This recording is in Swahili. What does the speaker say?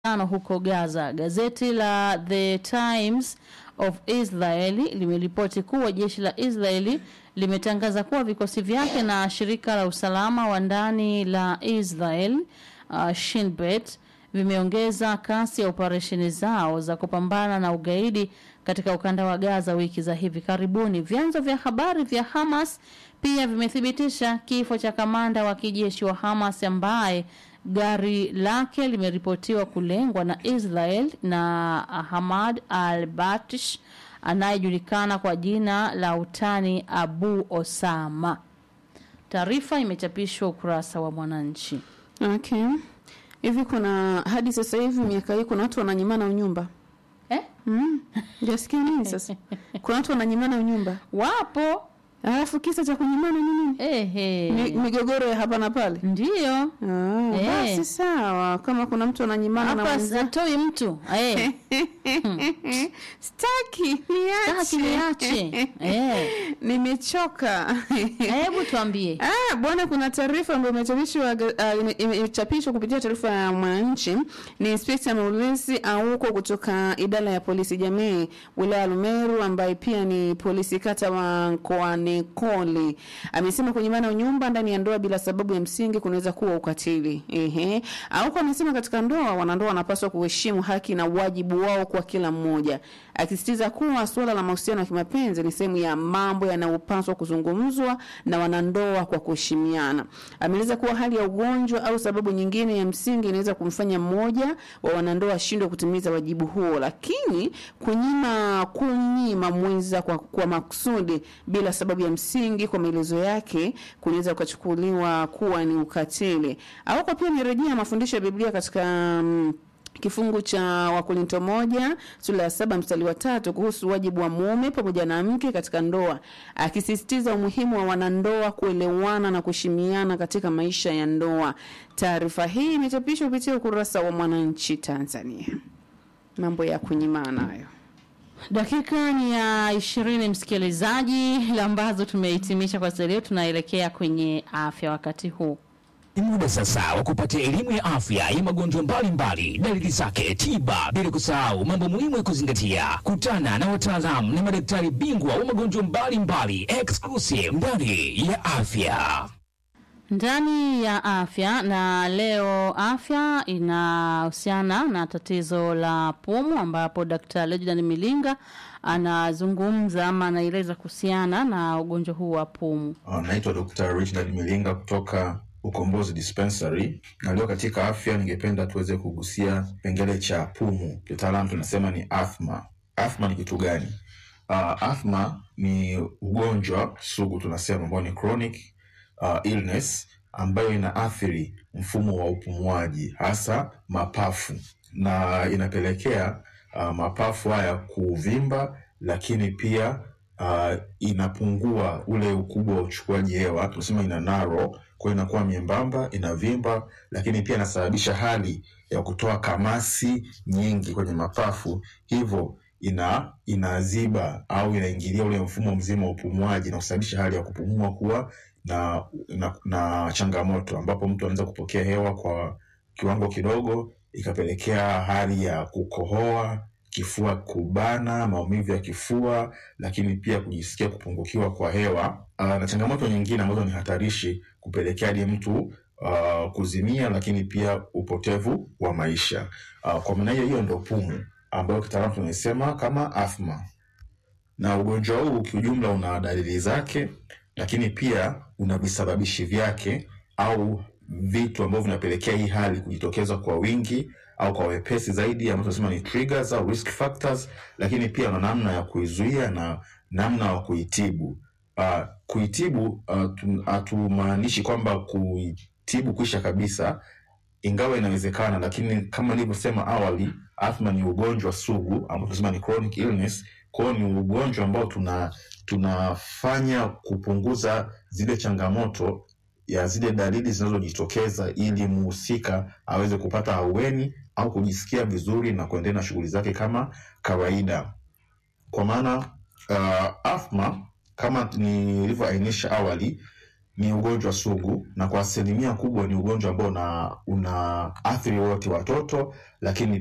tano huko Gaza. Gazeti la The Times of Israel limeripoti kuwa jeshi la Israeli limetangaza kuwa vikosi vyake na shirika la usalama wa ndani la Israel uh, Shin Bet vimeongeza kasi ya operesheni zao za kupambana na ugaidi katika ukanda wa Gaza wiki za hivi karibuni. Vyanzo vya habari vya Hamas pia vimethibitisha kifo cha kamanda wa kijeshi wa Hamas ambaye gari lake limeripotiwa kulengwa na Israel na Hamad al-Batish anayejulikana kwa jina la utani Abu Osama. Taarifa imechapishwa ukurasa wa Mwananchi. Okay. Hivi kuna hadi sasa hivi miaka hii kuna watu wananyimana unyumba. Eh? Mm. Jasikia nini sasa? Kuna watu wananyimana unyumba. Wapo Alafu kisa cha kunyimana ni nini? ehe, Mi- Migogoro ya hapa na pale. ndiyo Ah, Eh. basi sawa. Kama kuna mtu ananyimana na hapa mwenzake. satoi mtu eh, Staki, taki niache. niache eh. Nimechoka. Hebu tuambie Ah, bwana kuna taarifa ambayo imechapishwa uh, ime- ime- imechapishwa kupitia taarifa ya Mwananchi. Ni Inspekta Maulisi Auko kutoka idara ya polisi jamii wilaya ya Lumeru, ambaye pia ni polisi kata wa mkoani Koli, amesema kunyimana unyumba ndani ya ndoa bila sababu ya msingi kunaweza kuwa ukatili. Ehe, Auko amesema katika ndoa wanandoa wanapaswa kuheshimu haki na wajibu wao kwa kila mmoja, akisisitiza kuwa suala la mahusiano ya kimapenzi ni sehemu ya mambo yanayopaswa kuzungumzwa na wanandoa kwa kuheshimiana. Ameeleza kuwa hali ya ugonjwa au sababu nyingine ya msingi inaweza kumfanya mmoja wa wanandoa ashindwe kutimiza wajibu huo, lakini kunyima kunyima mwenza kwa, kwa makusudi bila sababu ya msingi, kwa maelezo yake, kunaweza kuchukuliwa kuwa ni ukatili. Au pia amerejea mafundisho ya Biblia katika mm, kifungu cha Wakorinto moja sura ya saba mstari wa tatu kuhusu wajibu wa mume pamoja na mke katika ndoa, akisisitiza umuhimu wa wanandoa kuelewana na kuheshimiana katika maisha ya ndoa. Taarifa hii imechapishwa kupitia ukurasa wa Mwananchi Tanzania. Mambo ya kunyimana hayo. Dakika ni ya ishirini msikilizaji, ambazo tumehitimisha kwa sasa. Leo tunaelekea kwenye afya wakati huu. Ni muda sasa wa kupata elimu ya afya ya magonjwa mbalimbali, dalili zake, tiba, bila kusahau mambo muhimu ya kuzingatia. Kutana na wataalamu na madaktari bingwa wa magonjwa mbalimbali, exclusive ndani ya afya. ndani ya afya na leo afya inahusiana na tatizo la pumu ambapo Dr. Leonard Milinga anazungumza ama anaeleza kuhusiana na ugonjwa huu wa pumu. Uh, naitwa Dr. Richard Milinga kutoka Ukombozi Dispensary, na leo katika afya ningependa tuweze kugusia kipengele cha pumu, kitaalamu tunasema ni athma. Athma ni kitu gani? Uh, athma ni ugonjwa sugu tunasema ambao ni chronic uh, illness ambayo inaathiri mfumo wa upumuaji hasa mapafu na inapelekea uh, mapafu haya kuvimba, lakini pia uh, inapungua ule ukubwa wa uchukuaji hewa, tunasema ina narrow, kwa hiyo inakuwa miembamba, inavimba, lakini pia inasababisha hali ya kutoa kamasi nyingi kwenye mapafu, hivyo ina inaziba au inaingilia ule mfumo mzima wa upumuaji na kusababisha hali ya kupumua kuwa na, na, na changamoto ambapo mtu anaweza kupokea hewa kwa kiwango kidogo ikapelekea hali ya kukohoa, kifua kubana, maumivu ya kifua, lakini pia kujisikia kupungukiwa kwa hewa. Aa, na changamoto nyingine ambazo ni hatarishi kupelekea hadi mtu uh, kuzimia, lakini pia upotevu wa maisha. Uh, kwa maana hiyo hiyo ndo pumu ambayo kitaalamu tunasema kama athma na ugonjwa huu kiujumla una dalili zake, lakini pia una visababishi vyake au vitu ambavyo vinapelekea hii hali kujitokeza kwa wingi au kwa wepesi zaidi, ambazo tunasema ni triggers au risk factors, lakini pia una namna ya kuizuia na namna ya kuitibu. Uh, kuitibu uh, hatumaanishi kwamba kuitibu kuisha kabisa, ingawa inawezekana, lakini kama nilivyosema awali, athma ni ugonjwa sugu ambao tunasema ni chronic illness. Kwa hiyo ni ugonjwa ambao tuna tunafanya kupunguza zile changamoto ya zile dalili zinazojitokeza ili muhusika aweze kupata ahueni au kujisikia vizuri na kuendelea na shughuli zake kama kawaida. Kwa maana uh, athma kama nilivyoainisha awali ni ugonjwa sugu na kwa asilimia kubwa ni ugonjwa ambao una, una athiri wote watoto lakini